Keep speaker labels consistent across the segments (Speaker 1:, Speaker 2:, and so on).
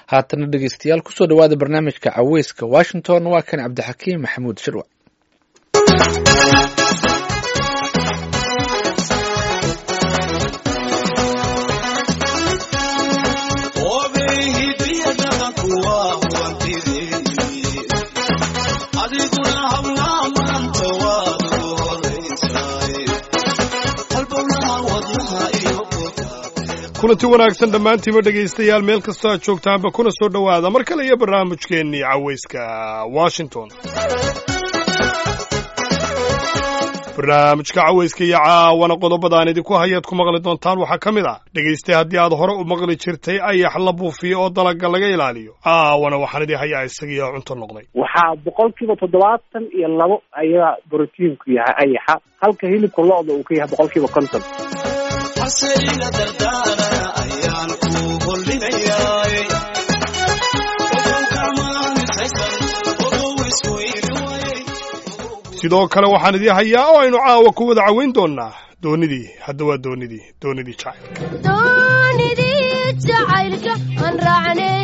Speaker 1: haatana dhegeystayaal kusoo dhawaada barnaamijka caweyska washington waa kan cabdixakiim maxamuud shirwac
Speaker 2: kulanti wanaagsan dhammaantiima dhegaystayaal meel kastoo aad joogtaanba kuna soo dhowaada mar kale iyo barnaamijkeennii caweyska washington barnaamijka caweyska iyo caawana qodobadaan idinku hayaad ku maqli doontaan waxaa ka mid ah dhegaystay haddii aad hore u maqli jirtay ayax la buufiyo oo dalaga laga ilaaliyo caawana waxaan idin hayaa isagiioo cunto noqday
Speaker 3: waxaa boqolkiiba toddobaatan iyo labo ayaa brotiinku yahay ayaxa halka hilibka lo-da uu ka yahay boqolkiiba konton
Speaker 2: sidoo kale waxaan idin hayaa oo aynu caawa ku wada caweyn doonnaa doonidii hadda waa doonidii doonidii jacaylka
Speaker 4: doonidii jacaylka aan raacnay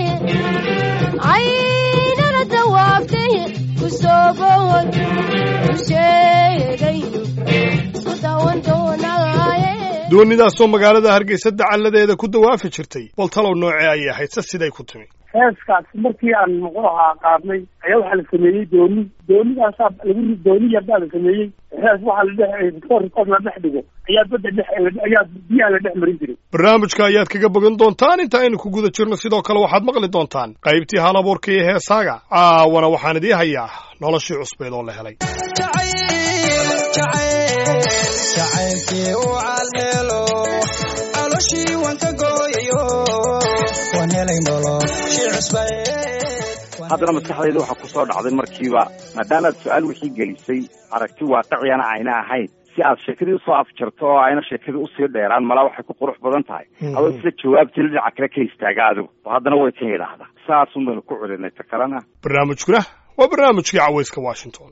Speaker 4: aynana dawaabtay ku soo bood ku sheegayno isku daawan doonaaye
Speaker 2: doonidaasoo magaalada hargeysa dacalladeeda ku dawaafi jirtay bal talow noocee ayay ahayd se siday ku timi
Speaker 3: heeskaas markii aan muxuu ahaa qaadnay ayaa waxaa la sameeyey dooni doonidaasaa lagu dooni yarbaa la sameeyey hees waxaa la dhex rikoor la dhex dhigo ayaa badda dhex ayaa biyaha la dhex marin jiray
Speaker 2: barnaamijka ayaad kaga bogan doontaan inta aynu ku guda jirno sidoo kale waxaad maqli doontaan qaybtii hal abuurka iyo heesaaga caawana waxaan idiin hayaa noloshii cusbeed oo la helay
Speaker 5: haddana maskaxdayda waxaa ku soo dhacday markiiba maadaamaad su-aal wixii gelisay aragti waaqiciyana ayna ahayn si aad sheekadii usoo afjarto oo ayna sheekadii usii dheeraan malaa waxay ku qurux badan tahay adoo sida jawaabtii dhinaca kale ka istaaga adigu oo haddana way ka yidhaahdaa saasun baynu ku celinay ta kalena
Speaker 2: barnaamijkuna waa barnaamijkii caweyska washington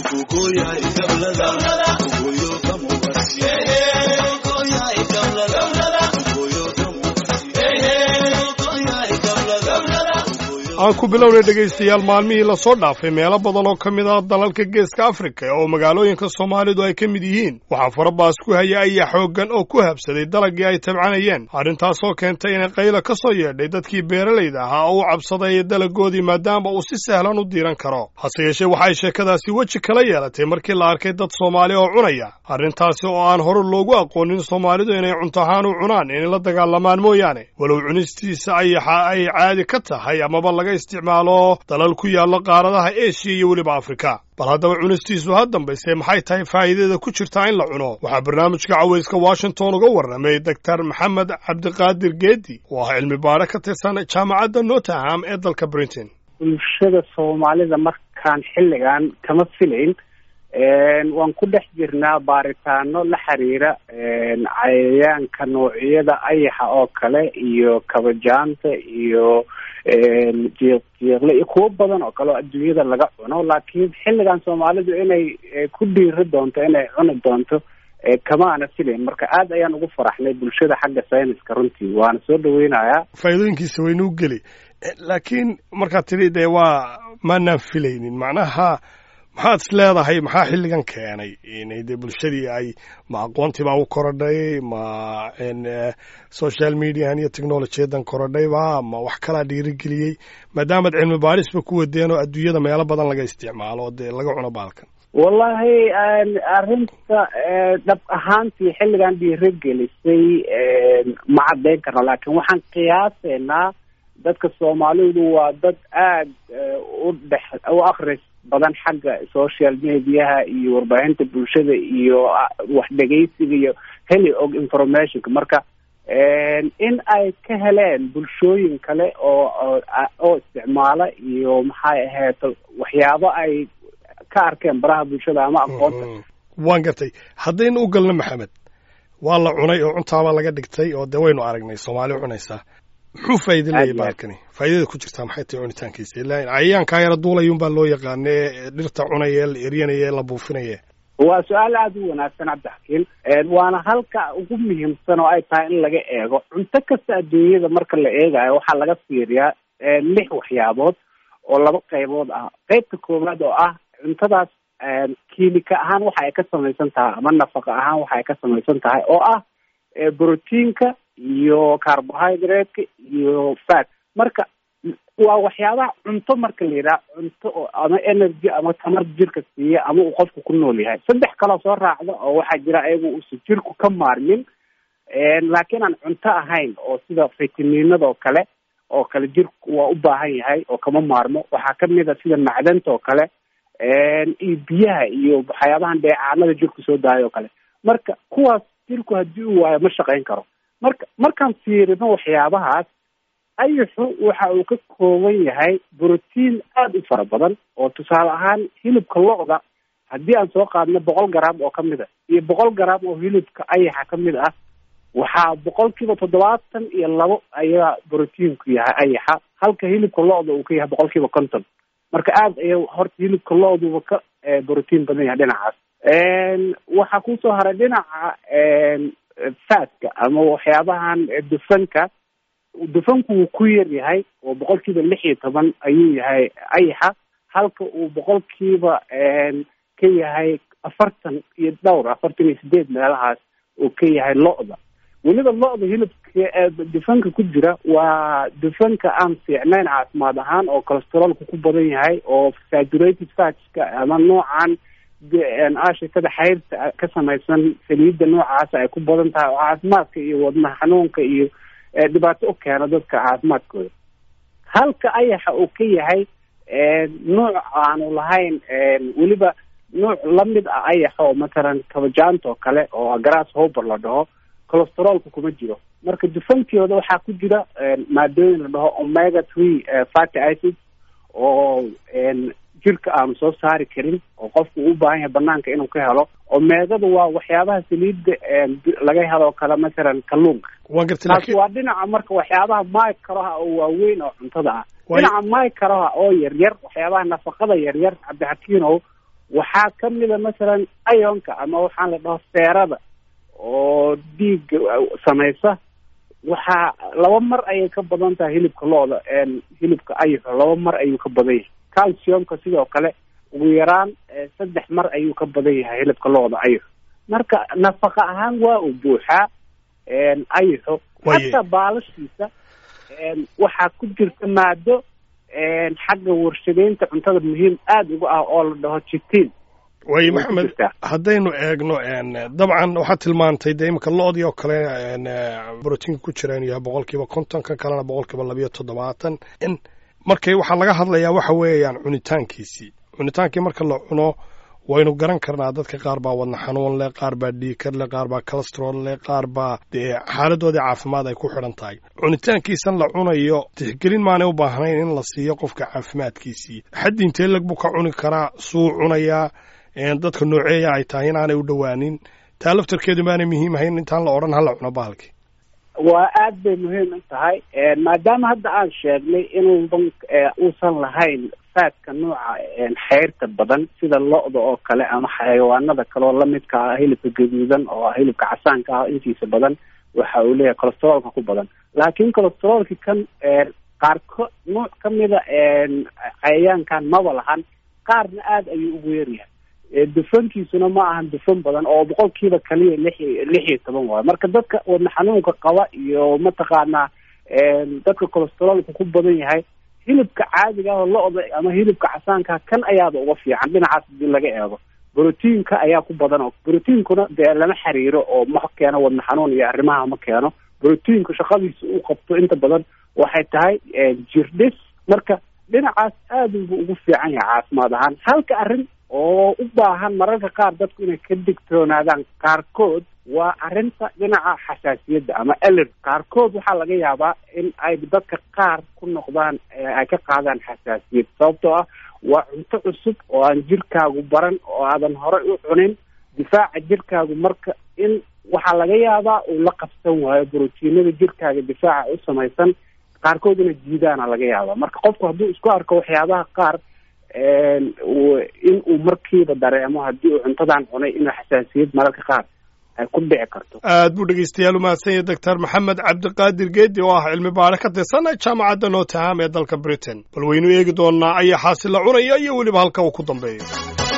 Speaker 2: aan ku bilownay dhegaystayaal maalmihii lasoo dhaafay meelo badan oo ka mid ah dalalka geeska afrika oo magaalooyinka soomaalidu ay ka mid yihiin waxaa farabaas ku haya ayaa xooggan oo ku habsaday dalagii ay tabcanayeen arrintaasoo keentay inay qayla ka soo yeedhay dadkii beeralayda ahaa oo u cabsaday dalagoodii maadaama uu si sahlan u diiran karo hase yeeshee waxay sheekadaasi weji kala yeelatay markii la arkay dad soomaali oo cunaya arrintaasi oo aan hore loogu aqoonin soomaalidu inay cunto ahaan u cunaan inay la dagaalamaan mooyaane walow cunistiisa ayaxa ay caadi ka tahay amaba laga isticmaalo dalal ku yaalla qaaradaha eshiya iyo weliba afrika bal haddaba cunistiisu ha dambayse maxay tahay faa'iidada ku jirtaa in la cuno waxaa barnaamijka caweyska washington uga warramay doctor maxamed cabdiqaadir geedi oo ah cilmi baare ka tirsan jaamacadda notterham ee dalka britain
Speaker 3: bulshada soomaalida markaan xilligan kama filayn waan ku dhex jirnaa baaritaano la xiriira cayayaanka noocyada ayaxa oo kale iyo kabajaanta iyo jiiq jiiqle iyo kuwo badan oo kale oo adduunyada laga cuno laakiin xilligan soomaalidu inay ku dhiiri doonto inay cuni doonto kama ana filayn marka aad ayaan ugu faraxnay bulshada xagga sayniska runtii waana soo dhaweynayaa
Speaker 2: faa'iidooyinkiisa waynuu geli laakiin markaad tidhi dee waa maanaan filaynin macnaha maxaad is leedahay maxaa xilligan keenay inay dee bulshadii ay ma aqoontii baa u korodhay ma social mediahan iyo technolojiyadan korodhayba ma wax kalaa dhiirigeliyey maadaamaad cilmi baarisba ku wadeen oo adduunyada meelo badan laga isticmaalo dee laga cuno baalkan
Speaker 3: wallahi arrinta dhab ahaantii xilligan dhiirigelisay ma caddayn karna laakiin waxaan qiyaasaynaa dadka soomaalidu waa dad aad u dhex u akris badan xagga social mediaha iyo warbaahinta bulshada iyo wax dhegaysiga iyo heli og informationka marka in ay ka heleen bulshooyin kale oo oo isticmaala iyo maxay ahayd waxyaabo ay ka arkeen baraha bulshada ama aqoonta
Speaker 2: waan gartay haddaynu u galno maxamed waa la cunay oo cuntaabaa laga dhigtay oo dee waynu aragnay soomaali cunaysaa muxuu faa'iida leeyahy baalkani faa'iidada ku jirtaa maxay tahay cunitaankiisa ilaa cayayaankaa yara duulayun baa loo yaqaana ee dhirta cunaya ee la eryanaya ee la buufinaya
Speaker 3: waa su-aal aada u wanaagsan cabdixakiin waana halka ugu muhiimsan oo ay tahay in laga eego cunto kasta adduunyada marka la eegayo waxaa laga fiiriyaa lix waxyaabood oo laba qaybood ah qaybta koowaad oo ah cuntadaas kiimika ahaan waxa ay ka samaysan tahay ama nafaqa ahaan waxa ay ka samaysan tahay oo ah brotiinka iyo carbohydrate-ka iyo fat marka waa waxyaabaha cunto marka la yidhaha cunto oo ama energy ama tamar jirka siiya ama uu qofku ku nool yahay saddex kaloo soo raacda oo waxaa jira ayagu uusan jirku ka maarmin laakiin aan cunto ahayn oo sida fitaminada oo kale oo kale jirku waa u baahan yahay oo kama maarmo waxaa kamid a sida macdanta oo kale iyo biyaha iyo waxyaabahan dheecaanada jirku soo daayo oo kale marka kuwaas jirku haddii uu waayo ma shaqayn karo marka markaan fiirino waxyaabahaas ayaxu waxa uu ka kooban yahay brotiin aada u fara badan oo tusaale ahaan hilibka lo-da haddii aan soo qaadno boqol garaam oo kamid a iyo boqol garaam oo hilibka ayaxa kamid ah waxaa boqolkiiba toddobaatan iyo labo ayaa brotiinku yahay ayaxa halka hilibka lo-da uu ka yahay boqolkiiba konton marka aada aya horta hilibka lo-duba ka brotiin badan yahay dhinacaas waxaa kusoo haray dhinaca fatka ama waxyaabahan dufanka dufanku wuu ku yar yahay oo boqolkiiba lix iyo toban ayuu yahay ayaxa halka uu boqolkiiba ka yahay afartan iyo dhowr afartan iyo sideed meelahaas uu ka yahay lo-da weliba lo-da hilibka dufanka ku jira waa dufanka aan fiicnayn caafimaad ahaan oo cholesteroolka ku badan yahay oo saturated fatska ama noocan ashikada xayrta ka samaysan saliidda noocaasa ay ku badan tahay oo caafimaadka iyo wadnaha xanuunka iyo dhibaato u keena dadka caafimaadkooda halka ayaxa uu ka yahay nuuc aanu lahayn weliba nuuc lamid ah ayaxa oo matalan kabajaanta oo kale oo grass hober la dhaho cholesteroolka kuma jiro marka dufankooda waxaa ku jira maadooyin la dhaho omega three fatty acids oo jirka aanu soo saari karin oo qofku uu baahan yahay banaanka inuu ka helo omeegada waa waxyaabaha saliidda laga helo kale matalan kalluunka
Speaker 2: waan gartay
Speaker 3: taasi
Speaker 2: laakiin
Speaker 3: waa dhinaca marka waxyaabaha microha oo waaweyn oo cuntada ah
Speaker 2: Waay-
Speaker 3: dhinaca microha oo yaryar waxyaabaha nafaqada yaryar cabdixakiinow waxaa kamida masalan ionka ama waxaan la dhaho seerada oo dhiigga samaysa waxaa laba mar ayay ka badan tahay hilibka lo-da hilibka ayaxo laba mar ayuu ka badan yahay calciumka sidoo kale ugu yaraan eh, saddex mar ayuu ka badan yahay hilibka lo-da ayaxo marka nafaqa ahaan waa uu buuxaa ayaxo
Speaker 2: Waaye-
Speaker 3: xataa baalashiisa waxaa ku jirta maado xagga warshadeynta cuntada muhiim aada uga ah oo la dhaho jitiin
Speaker 2: waaye
Speaker 3: way ku
Speaker 2: maxamed
Speaker 3: jirtaa.
Speaker 2: haddaynu eegno n dabcan waxaad tilmaantay dee imika lo-dii oo kale n brotiinka ku jira inuu yahay boqolkiiba konton kan kalena boqolkiiba labayo toddobaatan in markay waxaa laga hadlayaa waxa weeyaan cunitaankiisii cunitaankii marka la cuno waynu garan karnaa dadka qaar baa wadna xanuun leh qaar baa dhiikar leh qaar baa calestrol leh qaar baa dee xaaladoodii caafimaad ay ku xidhan tahay cunitaankiisan la cunayo tixgelin maanay u baahnayn in la siiyo qofka caafimaadkiisii xaddi intee lag buu ka cuni karaa suu cunayaa een dadka nooceeya ay tahay inaanay u dhowaanin taa laftarkeedu maanay muhiim ahayn intaan la odhan hala cuno bahalkii
Speaker 3: waa aad bay muhiim u tahay maadaama hadda aan sheegnay inuudan uusan lahayn faadka nooca xeyrta badan sida lo-da oo kale ama xayawaanada kale oo lamidka ah hilibka gaduudan oo hilibka casaanka ah intiisa badan waxa uu leeyahay cholesteroolka ku badan laakiin cholesteroolki kan qaarko nooc kamida cayayaankan maba lahan qaarna aada ayuu ugu yaryahay dufankiisuna ma ahan dufan badan oo boqolkiiba kaliya lix lix iyo toban waayo marka dadka wadna xanuunka qaba iyo mataqaanaa dadka cholesteroolka ku badan yahay hilibka caadiga ah oo lo-da ama hilibka casaanka kan ayaaba uga fiican dhinacaas hadii laga eego brotiinka ayaa ku badan oo brotiinkuna dee lama xiriiro oo ma keeno wadna xanuun iyo arrimaha ma keeno brotiinku shaqadiisa uu qabto inta badan waxay tahay jirdhis marka dhinacaas aada buu ugu fiican yahay caafimaad ahaan halka arrin oo u baahan mararka qaar dadku inay ka digtoonaadaan qaarkood waa arrinta dhinaca xasaasiyadda ama eler qaarkood waxaa laga yaabaa in ay dadka qaar ku noqdaan ay ka qaadaan xasaasiyad sababtoo ah waa cunto cusub oo aan jirkaagu baran oo aadan horey u cunin difaaca jirkaagu marka in waxaa laga yaabaa uu la qabsan waayo brotiinada jirkaaga difaaca u samaysan qaarkood inay diidaana laga yaabaa marka qofku hadduu isku arko waxyaabaha qaar in uu markiiba dareemo haddii uu cuntadan cunay inuu xasaasiyad mararka qaar ay ku dhici karto
Speaker 2: aad buu dhegeystayaal u mahadsan yahay doctor maxamed cabdiqaadir geedi oo ah cilmi baare ka tirsan jaamacadda nottingham ee dalka britain bal waynu eegi doonaa ayaa xaasila cunaya iyo weliba halka uu ku dambeeyo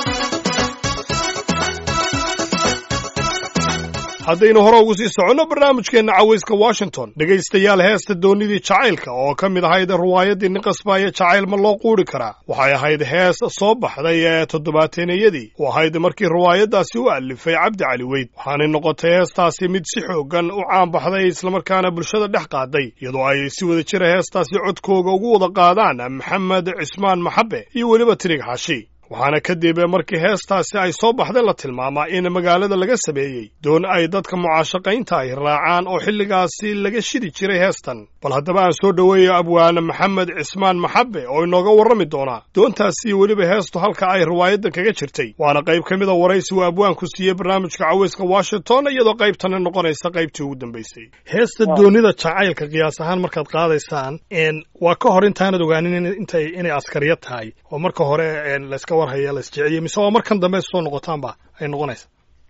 Speaker 2: haddaynu hore ugu sii soconno barnaamijkeenna cawayska washington dhegaystayaal heesta doonidii jacaylka oo ka mid ahayd ruwaayaddii nin qasbaaya jacayl ma loo quuri karaa waxay ahayd hees soo baxday ee toddobaateennayadii u ahayd markii ruwaayaddaasi u alifay cabdi cali weyd waxaanay noqotay heestaasi mid si xooggan u caan baxday islamarkaana bulshada dhex qaaday iyadoo ay si wada jira heestaasi codkooga ugu wada qaadaan maxamed cismaan maxabe iyo weliba tirig xaashi waxaana kadib markii heestaasi ay soo baxday la tilmaamaa in magaalada laga sameeyey doon ay dadka mucaashaqaynta ay raacaan oo xilligaasi laga shidi jiray heestan bal haddaba aan soo dhoweeyo abwaane maxamed cismaan maxabe oo inooga warrami doonaa doontaasi iyo weliba heestu halka ay riwaayadan kaga jirtay waana qayb ka mid a waraysi uu abwaanku siiyey barnaamijka cawayska washington iyadoo qaybtana noqonaysa qaybtii ugu dambaysay heesta doonida jacaylka qiyaas ahaan markaad qaadaysaan waa ka hor intaanad ogaanin intay inay askariya tahay oo marka hore layska warhaya la isjeceliyo mise waa markan dambe soo noqotaanba ay noqonaysa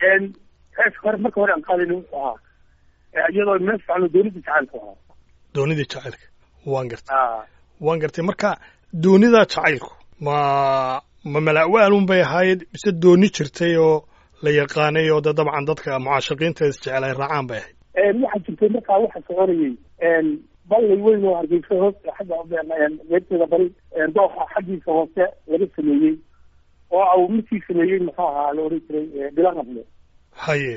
Speaker 6: heeska hore marka hore aan qaadayna wuxuu ahaa iyadoo meel fiicano doonida jacaylku ahaa
Speaker 2: doonidii jacaylka waan gartay waan gartay marka doonida jacaylku ma ma mala'waalun bay ahayd mise dooni jirtay oo la yaqaanay oo de dabcan dadka mucaashaqiinta isjecel ay raacaan bay ahayd
Speaker 6: waxaa jirtay markaa waxa soconayay ballay weyn oo hargeysa hoos xagga meerteeda bari dooxa xaggiisa hoose laga sameeyey oo au midkii sameeyey muxuu ahaa la oran jiray bilaqable
Speaker 2: haye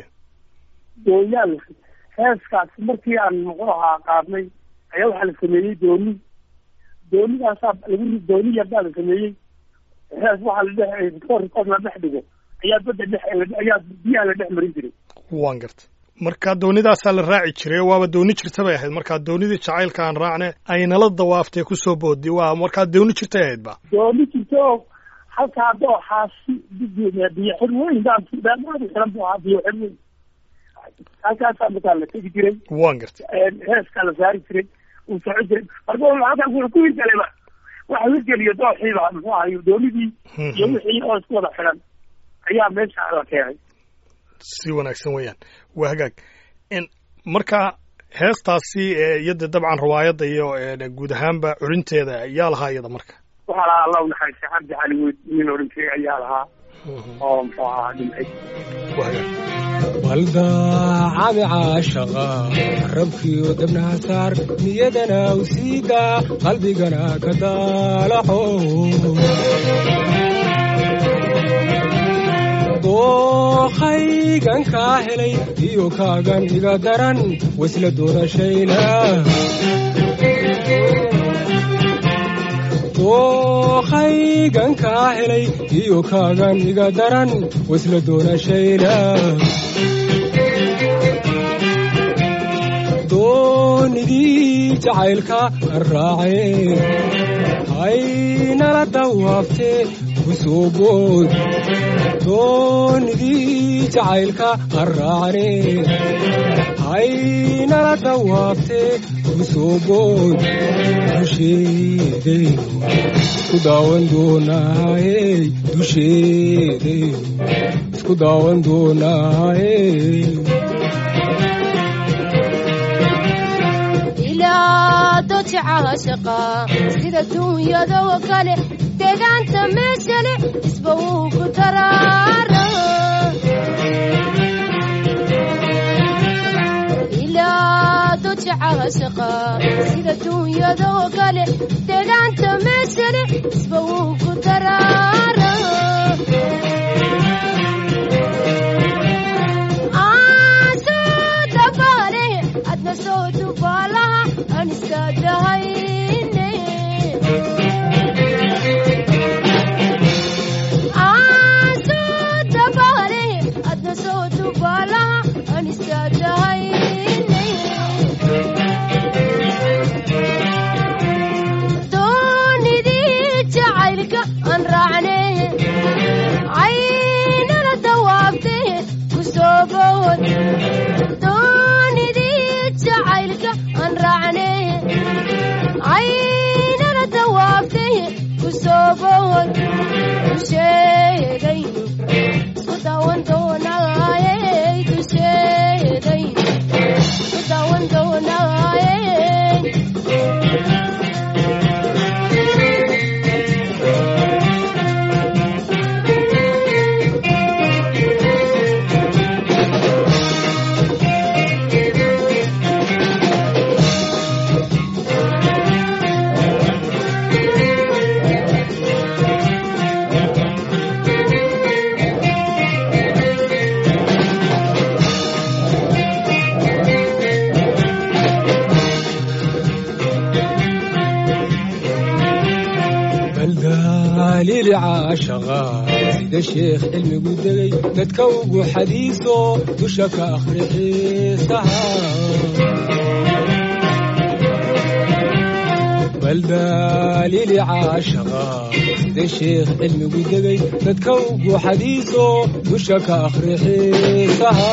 Speaker 6: dooyaal heeskaas markii aan muxuu ahaa qaadnay ayaa waxaa la sameeyey dooni doonidaasaa lagu dooni yarbaa la sameeyey hees waxaa la dhex rikoor rikoor la dhex dhigo ayaa badda dhex ayaa biyaha la dhex marin jiray
Speaker 2: waan gartay marka doonidaasaa la raaci jiray waaba dooni jirta bay ahayd markaa doonidii jacaylka aan raacne ay nala dawaaftay kusoo boodi waa markaa dooni jirtay ahayd ba
Speaker 6: dooni jirta oo halkaa dooxaasi biyo xir weyn daamaada xiran buu ahaa biyo xir weyn halkaasaa markaa la tegi jiray
Speaker 2: waan gartay
Speaker 6: heeskaa la saari jiray uu soco jiray marka halkaas wuxuu ku hirgalayba waxa hirgeliyo dooxiiba muxuu ahay doonidii iyo wixii oo isku wada xiran ayaa meesha la keenay
Speaker 2: si wanaagsan weeyaan waa hagaag marka heestaasi iyada dabcan riwaayadda iyo guud ahaanba culinteeda yaa lahaa iyada marka
Speaker 6: waxaa lahaa allah unaxariistay cabdi cali weyd nin oran jiray ayaa lahaa oo muxuu ahaa dhintay
Speaker 7: baldaacadi caashaqa rabkiyo dabnaha saar niyadana u siida qalbigana ka daalaco dookhaygan kaa helay iyo kaagan iga daran wasla doonashayna dookhaygan kaa helay iyo kaagan iga daran wasla doonashayna doonidii jacaylka an raacee haynala dawaaftee kusoo bood doonidii jacaylka an raacne haynala dawaaftee kusoo bood dusheedaynu isku daawan doonaaye dusheedaynu isku daawan doonaaye
Speaker 4: caashaqa sida duunyadoo kale deegaanta meeshale isba wuu ku daraara ilaa doja caashaqa sida duunyadoo kale deegaanta meeshale isba wuu ku daraara adna soo dubaalaha aan istaadahayne soo dabaale adna soo dubaalaha aan istaadahayne doonidii jacaylka
Speaker 7: baldaaliili caashaqa sida sheekh cilmigu degay dadka ugu xadiiso dusha ka akhri xiisaha baldaaliili caashaqa sida sheekh cilmigu degay dadka ugu xadiiso dusha ka akhri xiisaha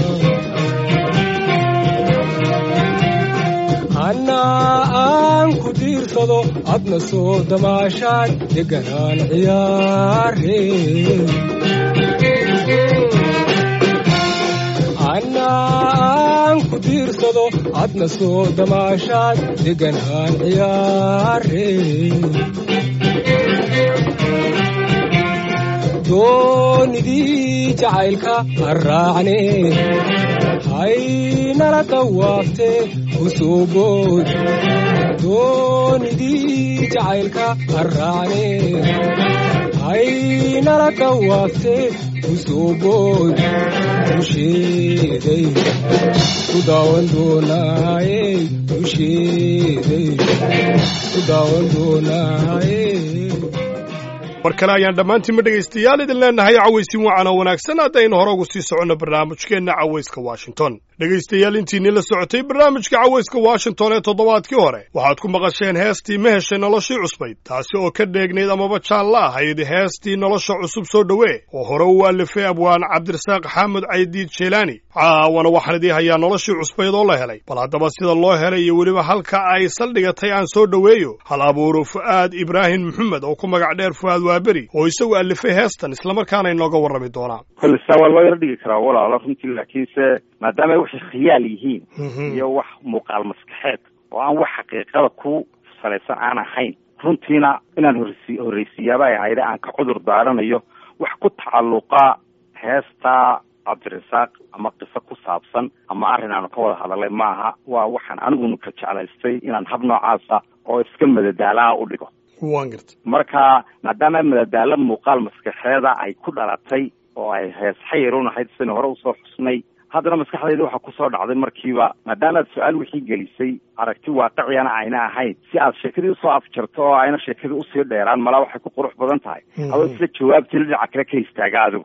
Speaker 7: anna aan ku diirsado adna soo damaashaad deganaan ciyaare anna aan ku diirsado adna soo damaashaad deganaan ciyaare doonidii jacaylka harraacne haynala dawaafte kusuubood doonidii jacaylka harraacne haynala dawaafte kusuubood dusheeday ku daawan doonaaye dusheeday ku daawan doonaaye
Speaker 2: mar kale ayaan dhammaantiinma dhegaystayaal idin leennahay cawaysin wacan oo wanaagsan haddaynu hore ugu sii soconno barnaamijkeenna cawayska washington dhegaystayaal intiinii la socotay barnaamijka cawayska washington ee toddobaadkii hore waxaad ku maqasheen heestii ma heshay noloshii cusbayd taasi oo ka dheegnayd amaba jaalla ahayd heestii nolosha cusub soo dhowee oo hore u alifay abwaan cabdirasaaq xaamud caydiid jeelaani caawana waxaan idii hayaa noloshii cusbayd oo la helay bal haddaba sida loo helay iyo weliba halka ay saldhigatay aan soo dhoweeyo hal abuuro fu'aad ibraahim maxamed oo ku magac dheer fu'aad waaberi oo isagu alifay heestan islamarkaana inooga warrami doonaa
Speaker 5: kolle saa waa loo yaro dhigi karaa walaalo runtii laakiinse maadaama ay waxay khiyaal yihiin iyo wax muuqaal maskaxeed oo aan wax xaqiiqada ku salaysan aan ahayn runtiina inaan horsi horreysiiyaaba ay ahayde aan ka cudur daaranayo wax ku tacalluqa heesta cabdirasaaq ama qiso ku saabsan ama arrin aanu ka wada hadalay maaha waa waxaan anigunu ka jeclaystay inaan hab noocaasa oo iska madadaalaha u dhigo
Speaker 2: waan garta
Speaker 5: marka maadaama madadaalo muuqaal maskaxeeda ay ku dhalatay oo ay hees xayirun ahayd sidaynu hore usoo xusnay haddana maskaxdayda waxaa kusoo dhacday markiiba maadaama aad su-aal wixii gelisay aragti waaqiciyana ayna ahayn si aad sheekadii usoo afjarto oo ayna sheekadii usii dheeraan malaa waxay ku qurux badan tahay adoo isla jawaabtii dhinaca kale ka istaaga adigu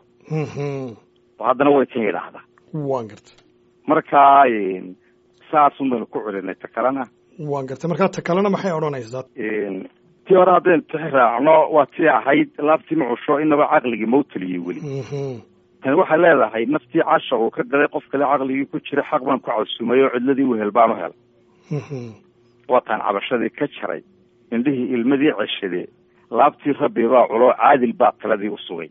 Speaker 5: oo haddana way kan yidhaahdaa
Speaker 2: waan garta
Speaker 5: marka saasun baynu ku celinay ta kalena
Speaker 2: waan garta markaa ta kalena maxay odhanaysaa
Speaker 5: tii hore haddaynu tixi raacno waa tii ahayd laabtii macusho inaba caqligii mau taliyey weli tani waxay leedahay naftii casha uu ka galay qof kale caqligii ku jira xaq baan ku casumay oo cidladii wehel baanu helay waataan cabashadii ka jaray indhihii ilmadii ceshade laabtii rabbi baa culo caadil baa taladii u sugay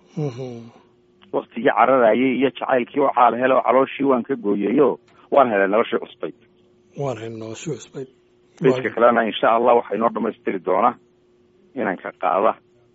Speaker 5: waktigii cararayay iyo jacaylkii oo caal hele oo calooshii waan ka gooyayo waan helay noloshii cusbayd
Speaker 2: waan helay noloshii cusbayd
Speaker 5: beyska kalena insha allah waxaa inoo dhamaystiri doona inanka qaada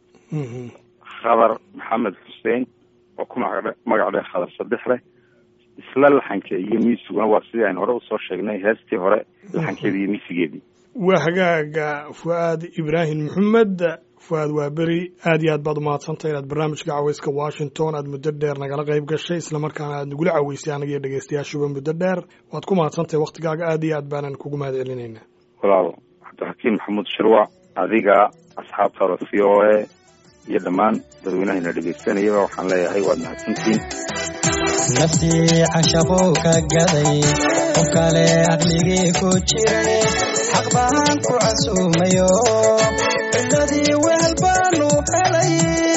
Speaker 5: khadar maxamed xuseen oo ku maga magac dheh khadar saddex leh isla laxanka iyo miisiguna waa sidii aynu hore usoo sheegnay heestii hore laxankeedii iyo miisigeedii
Speaker 2: waa hagaaga fu'aad ibraahim maxamed fu'aad waa beri aad iyo aad baad umahadsantay inaad barnaamijka caweyska washington aad muddo dheer nagala qayb gashay islamarkaana aad nagula caweysay anaga iyo dhegeystayaashuba muddo dheer waad ku mahadsantahay waktigaaga aad iyo aad baanan kugu mahad celinaynaa
Speaker 5: walaal cabdixakiim maxamuud shirwac adiga asxaabtaada v o a iyo dhammaan dadweynahayna dhegaysanayaba waxaan leeyahay waad mahadsantihiin
Speaker 8: naftii cashaquu ka gaday qof kale aqligii ku jiray xaq baan ku casuumayo ciladii weel baanu helay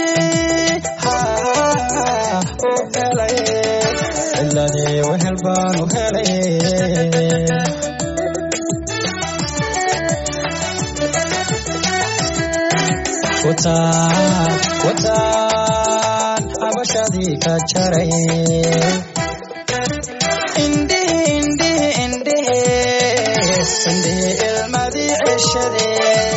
Speaker 8: u helay ciladii wehel baanu helay wataan wataan cabashadii ka jaray indhihi indhihi indhihi indhihi ilmadii ceshade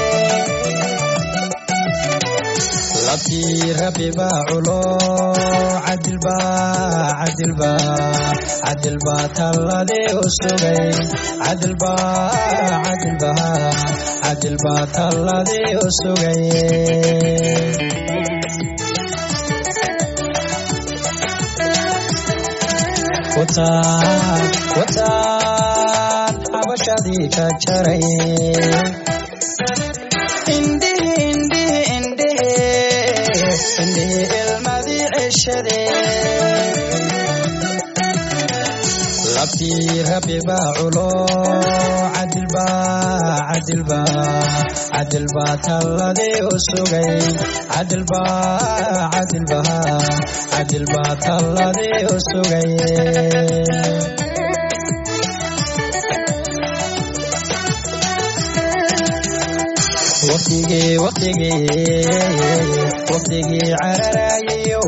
Speaker 8: labtii rabbi baa culo cadilba cadilba cadilba talladii u sugay cadilba cadilba cadilba talladii u sugay wataan wataan cabashadii ka jaray indhihi indhihi indhihi naftii rabbi baa culo cadilba cadilba cadilba talladii u sugay cadilba cadilba cadilba talladii u sugay waqtigii waqtigii waqtigii cararayayo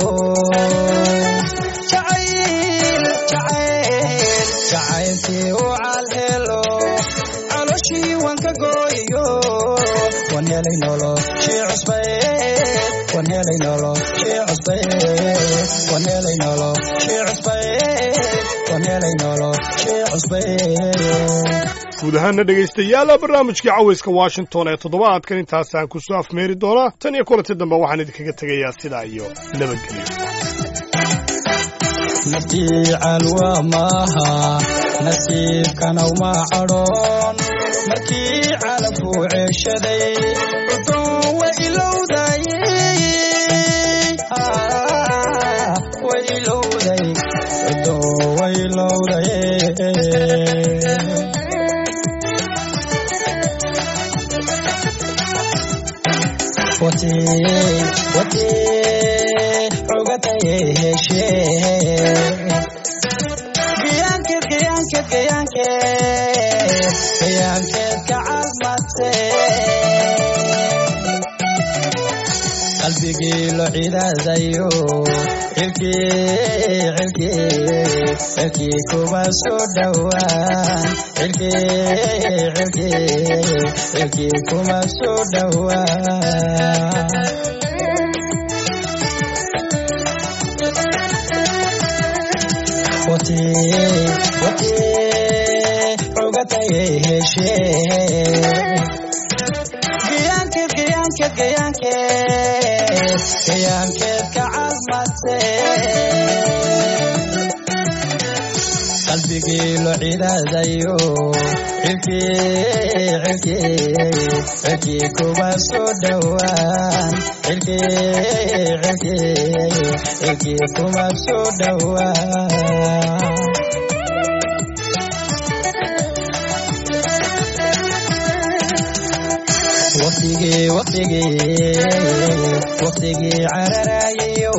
Speaker 8: jacayl jacayl jacaylkii u calhelo caloshii waan ka gooyo waan helay nolo shii cusbayd waan helay nolo shii cusbayd waan helay nolo shii cusbayd waan helay nolo shii cusbayd
Speaker 2: guud ahaana dhegaystayaal barnaamijkii cawayska washington ee toddobaadkan intaasaan ku soo afmeeri doonaa tan iyo kulanti dambe waxaan idinkaga tegayaa sidaa iyo nabadgelyo
Speaker 8: naftii calwa maaha nasiibkanaw ma cadhoon markii calabkuu ceeshaday udun wa ilowday wa ilowday udun wa ilowday wati wati ogataye heshe giyaankeed giyaankeed giyaankeed giyaankeed kacalmate qalbigii lo cidaadayo cilkii cilkii cilkii kuma soo dhowaan cilkii cilkii cilkii kuma soo dhowaan wati wati ogataye heshe giyaankeed giyaankeed giyaankeed giyaankeed kacalmate qalbigii lo cidaadayo cilkii cilkii cilkii kuma soo dhowaan cilkii cilkii cilkii kuma soo dhowaan waqtigii waqtigii waqtigii cararayayo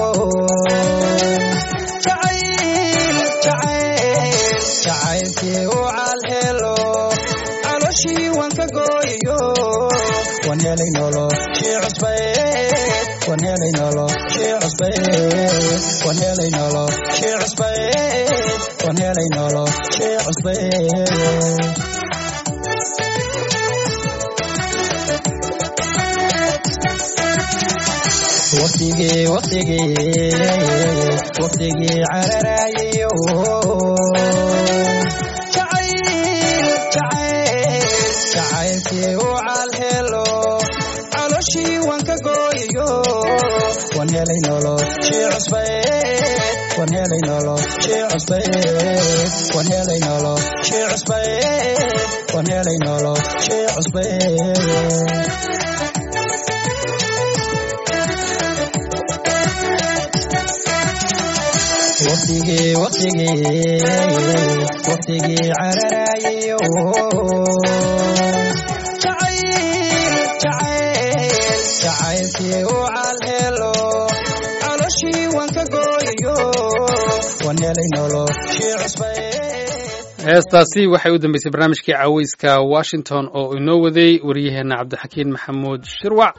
Speaker 8: jacayl jacayl jacaylkii u calhelo caloshii waan ka gooyo waan helay nolo shii cusbayd waan helay nolo shii cusbayd waan helay nolo shii cusbayd waan helay nolo shii cusbayd waqtigii waqtigii waqtigii cararayayo jacayl jacayl jacaylkii u calhelo caloshii waan ka gooyo waan helay nolo shii cusbayd waan helay nolo shii cusbayd waan helay nolo shii cusbayd waan helay nolo shii cusbayd waqtigii waqtigii waqtigii cararayayo jacayl jacayl jacaylkii u calhelo caloshii waan ka gooyo waan helay nolo shii cusbayd
Speaker 1: heestaasi waxay u dambeysay barnaamijkii caweyska washington oo inoo waday waryaheena cabdixakiin maxamuud shirwac